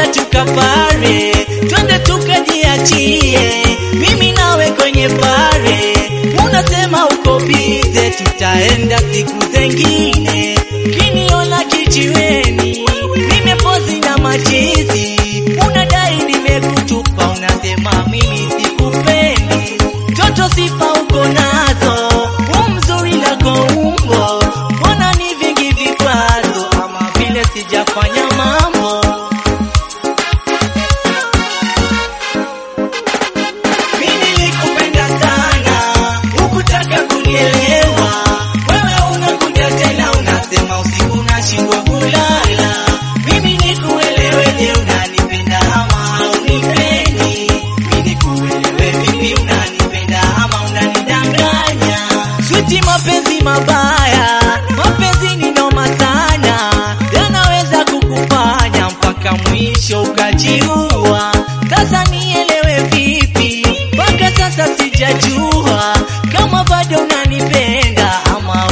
nenda tukapare, twende tukajiachie, mimi nawe kwenye pare. Unasema uko bize, tutaenda siku zengine. Kiniona kijiweni, nimepozi na machizi, unadai nimekutupa, unasema mimi sikupendi. Toto sifa uko nazo, umzuri lako umbo, mbona ni vingi vikwazo, ama vile sijafanya mambo. Mimi nilikupenda sana, hukutaka kunielewa. Wewe unakuja tena unasema usiku nashindwa kulala. Mimi nikueleweje, unanipenda ama haunipendi? Mimi nikuelewe vipi, unanipenda ama unanidanganya? Switi, mapenzi mabaya, mapenzi ni noma sana, yanaweza kukufanya mpaka mwisho ukajiua. Sasa nielewe vipi? Mpaka sasa sijajua kama bado unanipenda ama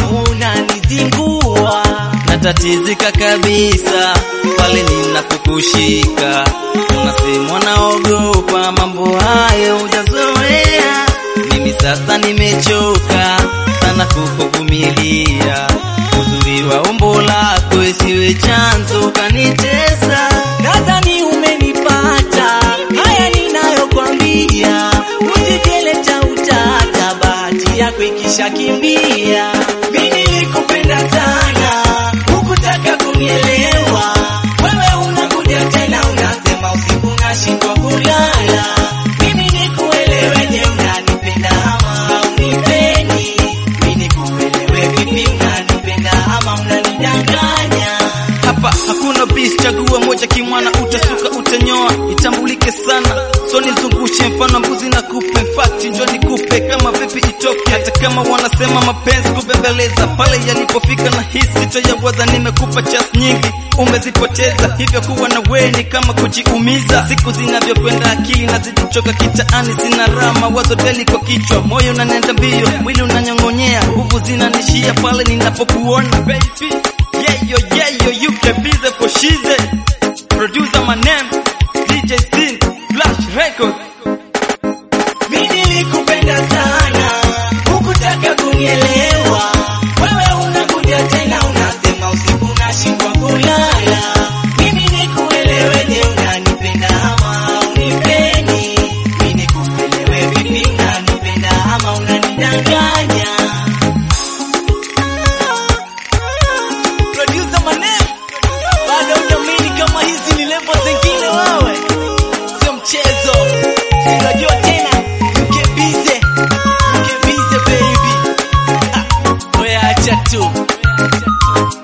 unanizingua. natatizika kabisa pale ninapokushika, unasema naogopa mambo hayo hujazoea. Mimi sasa nimechoka sana kukuvumilia, uzuri wa umbo lako isiwe chanzo kanitesa. Nadhani umenipata, haya ninayokwambia, usijeleta utata, bahati yako ikishakimbia. Mimi nilikupenda sana, hukutaka kunielewa. Wewe unakuja tena unasema usiku nashindwa kulala. Mimi nikueleweje, unanipenda ama haunipendi? Mimi nikuelewe vipi, unanipenda ama unanidanganya? Hapa hakuna bis, chagua moja kimwana, utasuka utanyoa, itambulike sana. So nizungushe mfano mbuzi na kupe, mfati njo nikupe kama vipi itoke, hata kama wanasema mapenzi kubembeleza, pale yalipofika na hisi toyawaza, nimekupa chance nyingi umezipoteza, hivyo kuwa na wewe ni kama kujiumiza. Siku zinavyokwenda akili nazidi kuchoka, kitaani sina raha, mawazo teli kwa kichwa, moyo unanenda mbio, mwili unanyong'onyea, nguvu zinanishia pale ninapokuona baby. Yeah, yo, yeah, yo, you can be the for shize. Producer my name, DJ Sin, Flash Record. Mimi nilikupenda sana, hukutaka kunielewa. Wewe unakuja tena unasema usiku nashindwa kulala. Mimi nikueleweje, unanipenda ama haunipendi? Mimi nikuelewe vipi, unanipenda ama unanidanganya? Producer my name, bado hujamini kama hizi ni level zingine wewe, sio mchezo. Unajua tena mke bize, mke bize baby. Ah, Wewe acha tu.